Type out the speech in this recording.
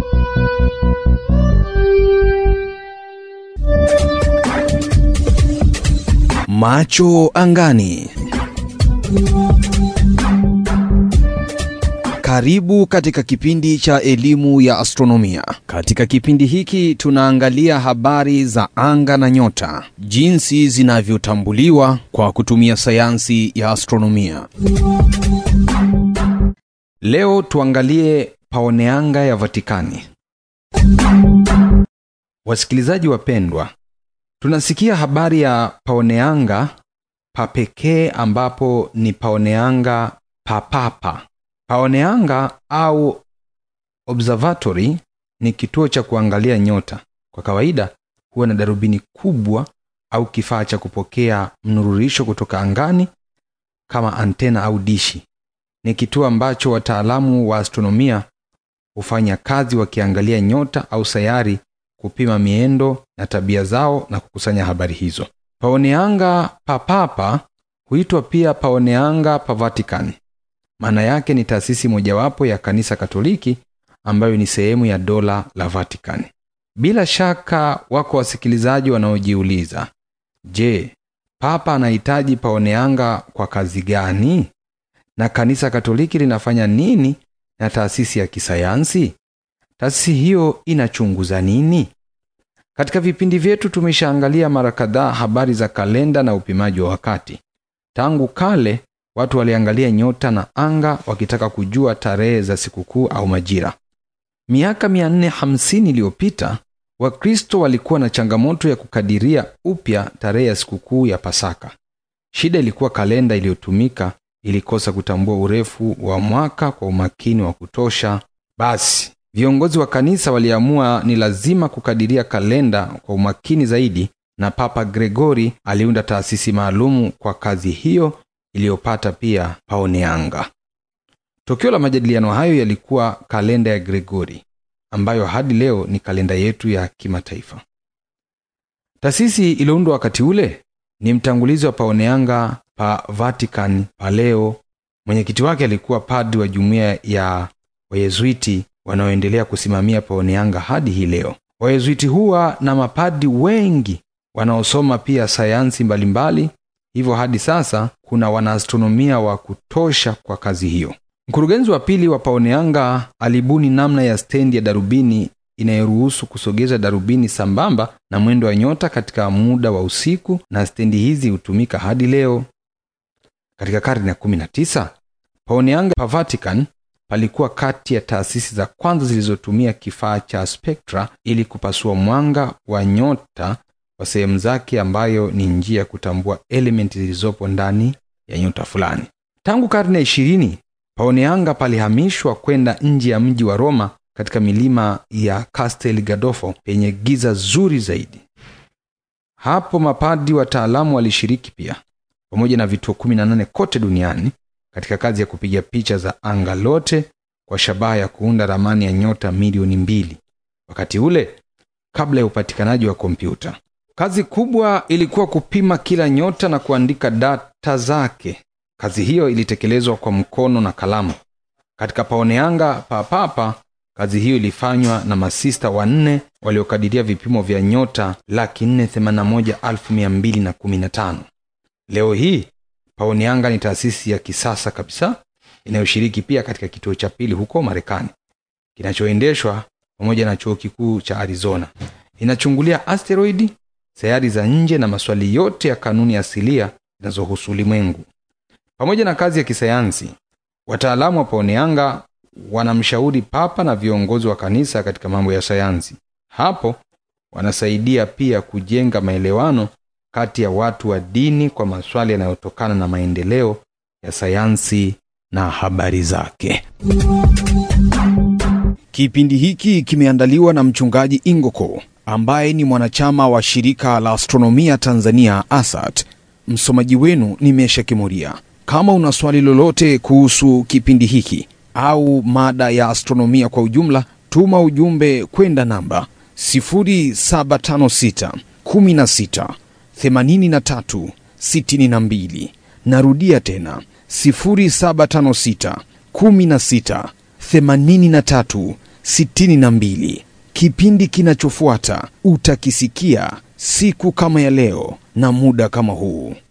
Macho angani. Karibu katika kipindi cha elimu ya astronomia. Katika kipindi hiki tunaangalia habari za anga na nyota, jinsi zinavyotambuliwa kwa kutumia sayansi ya astronomia. Leo tuangalie paoneanga ya Vatikani. Wasikilizaji wapendwa, tunasikia habari ya paoneanga pa pekee ambapo ni paoneanga papapa. Paoneanga au observatory ni kituo cha kuangalia nyota. Kwa kawaida huwa na darubini kubwa au kifaa cha kupokea mnururisho kutoka angani kama antena au dishi. Ni kituo ambacho wataalamu wa astronomia hufanya kazi wakiangalia nyota au sayari, kupima miendo na tabia zao na kukusanya habari hizo. Paoneanga pa papa huitwa pia paoneanga pa Vatican. Maana yake ni taasisi mojawapo ya kanisa Katoliki ambayo ni sehemu ya dola la Vatican. Bila shaka wako wasikilizaji wanaojiuliza, je, papa anahitaji paoneanga kwa kazi gani? Na kanisa Katoliki linafanya nini na taasisi ya kisayansi? Taasisi hiyo inachunguza nini? Katika vipindi vyetu tumeshaangalia mara kadhaa habari za kalenda na upimaji wa wakati. Tangu kale watu waliangalia nyota na anga wakitaka kujua tarehe za sikukuu au majira. Miaka 450 iliyopita Wakristo walikuwa na changamoto ya kukadiria upya tarehe ya sikukuu ya Pasaka. Shida ilikuwa kalenda iliyotumika ilikosa kutambua urefu wa mwaka kwa umakini wa kutosha. Basi viongozi wa kanisa waliamua ni lazima kukadiria kalenda kwa umakini zaidi, na Papa Gregori aliunda taasisi maalumu kwa kazi hiyo iliyopata pia paoneanga. Tokeo la majadiliano hayo yalikuwa kalenda ya Gregori ambayo hadi leo ni kalenda yetu ya kimataifa. Taasisi iliyoundwa wakati ule ni mtangulizi wa paoneanga pa Vatican pa leo. Mwenyekiti wake alikuwa padri wa jumuiya ya Wayezuiti wanaoendelea kusimamia paoneanga hadi hii leo. Wayezuiti huwa na mapadi wengi wanaosoma pia sayansi mbalimbali, hivyo hadi sasa kuna wanaastronomia wa kutosha kwa kazi hiyo. Mkurugenzi wa pili wa paoneanga alibuni namna ya stendi ya darubini inayoruhusu kusogeza darubini sambamba na mwendo wa nyota katika muda wa usiku, na stendi hizi hutumika hadi leo. Katika karne ya 19 paoneanga pa Vatican palikuwa kati ya taasisi za kwanza zilizotumia kifaa cha spektra ili kupasua mwanga wa nyota kwa sehemu zake, ambayo ni njia ya kutambua elementi zilizopo ndani ya nyota fulani. Tangu karne ya ishirini paoneanga palihamishwa kwenda nje ya mji wa Roma katika milima ya Castel Gandolfo penye giza zuri zaidi. Hapo mapadi wataalamu walishiriki pia pamoja na vituo 18 kote duniani katika kazi ya kupiga picha za anga lote kwa shabaha ya kuunda ramani ya nyota milioni mbili wakati ule kabla ya upatikanaji wa kompyuta. Kazi kubwa ilikuwa kupima kila nyota na kuandika data zake. Kazi hiyo ilitekelezwa kwa mkono na kalamu. Katika paoneanga papapa, kazi hiyo ilifanywa na masista wanne waliokadiria vipimo vya nyota laki nne themanini na moja elfu mia mbili na kumi na tano. Leo hii paoneanga ni taasisi ya kisasa kabisa inayoshiriki pia katika kituo cha pili huko Marekani kinachoendeshwa pamoja na chuo kikuu cha Arizona. Inachungulia asteroidi, sayari za nje na maswali yote ya kanuni asilia zinazohusu ulimwengu. Pamoja na kazi ya kisayansi, wataalamu wa paoneanga wanamshauri papa na viongozi wa kanisa katika mambo ya sayansi. Hapo wanasaidia pia kujenga maelewano kati ya watu wa dini kwa maswali yanayotokana na maendeleo ya sayansi na habari zake. Kipindi hiki kimeandaliwa na mchungaji Ingoko ambaye ni mwanachama wa shirika la astronomia Tanzania ASAT. Msomaji wenu ni Mesha Kimuria. Kama una swali lolote kuhusu kipindi hiki au mada ya astronomia kwa ujumla, tuma ujumbe kwenda namba 0756 16 83 62. Narudia tena 0756 16 83 62. Kipindi kinachofuata utakisikia siku kama ya leo na muda kama huu.